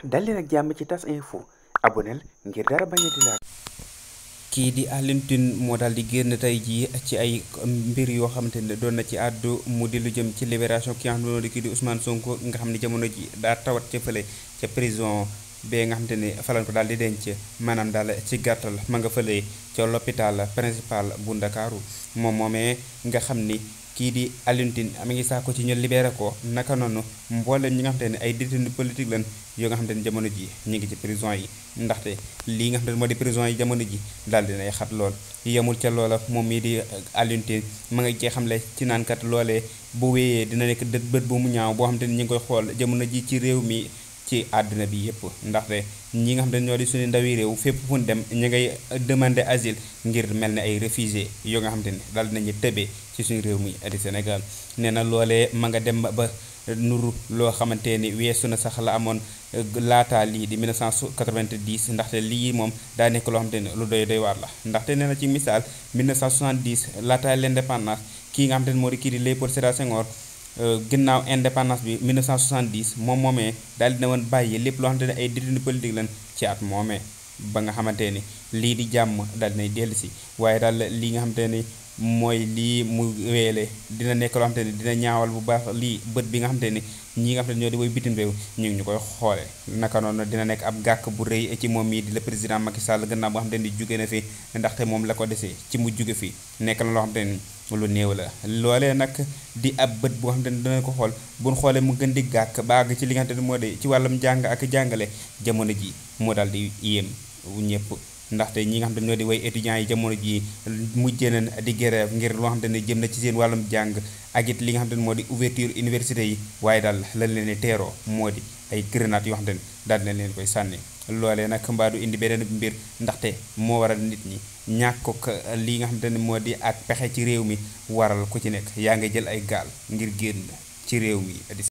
dal leen ak jàmm ci tas info aboneel ngir dara bañ a di laal kii di Alioune Tine moo daal di génn tey jii ci ay mbir yoo xamante ne doon na ci àddu mu di lu jëm ci libération ki nga xam ne moo di kii di Ousmane Sonko nga xam ne jamono ji daa tawat ca fële ca prison bee nga xamante ne falan ko daal di denc maanaam daal ci gàttal ma nga fële ca l'hôpital principal bu Ndakaaru moom moomee nga xam ni kii di Alioune Tine mi ngi saako ci ñu libéré ko naka noonu mboolem ñi nga xamante ne ay détenus politique lañ yoo nga xamante ne jamono ji ñu ngi ci prison yi ndaxte lii nga xamante ne moo di prison yi jamono ji daal dinay xat lool yemul ca loola moom mii di Alioune Tine ma nga cee xamle ci naankat loolee bu wéyee dina nekk dët bët bu mu ñaaw boo xamante ni ñu ngi koy xool jamono ji ci réew mi ci àddina bi yëpp ndaxte ñi nga xam ne ñoo di suñu ndawi réew fépp fu ñu dem ñu ngay demander asile ngir mel ne ay réfugié yoo nga xam te ne daal dinañu tëbee ci suñu réew mi di Sénégal nee na loolee ma nga dem ba nuru loo xamante ni weesu na sax la amoon laataa lii di 1990 ndaxte lii moom daa nekk loo xamante ne lu doy doy waar la ndaxte nee na ci misaal 1970 laataa l'indépendance kii nga xamante ne moo di kii di Léopold Sédar Senghor ginnaaw indépendance bi 1970 moom moomee daal dina woon bàyyi lépp loo xamante ne ay détenus politique lañ ci at moomee ba nga xamante ni lii di jàmm daal dinay dellu si waaye daal lii nga xamante ni mooy lii mu weele dina nekk loo xamante ni dina ñaawal bu baax lii bët bi nga xamante ni ñi nga xamante ni ñoo di woy bitim réew ñu ngi ñu koy xoole naka noonu dina nekk ab gàkk bu rëy ci moom mii di le président Macky Sall gannaaw boo xamante ni jóge na fi ndaxte moom la ko desee ci mu jóge fi nekk na loo xamante ni lu néew la loolee nag di ab bët boo xamante ni dina ko xool buñ xoolee mu gën di gàkk ba àgg ci li nga xamante ni moo di ci wàllum jàng ak jàngale jamono ji moo daal di yéem ñëpp ndaxte ñi nga xam ne ñoo di way étudiants yi jamono jii mujjee nañ di grève ngir loo xam ne jëm na ci seen wàllum jàng ak it li nga xam ne moo di ouverture université yi waaye daal lañ leen di teeroo moo di ay grenades yoo xam ne daal nañ leen koy sànni loolee nag mbaa du indi beneen mbir ndaxte moo waral nit ñi ñàkk ko li nga xam ne moo di ak pexe ci réew mi waral ku ci nekk yaa ngi jël ay gaal ngir génn ci réew mi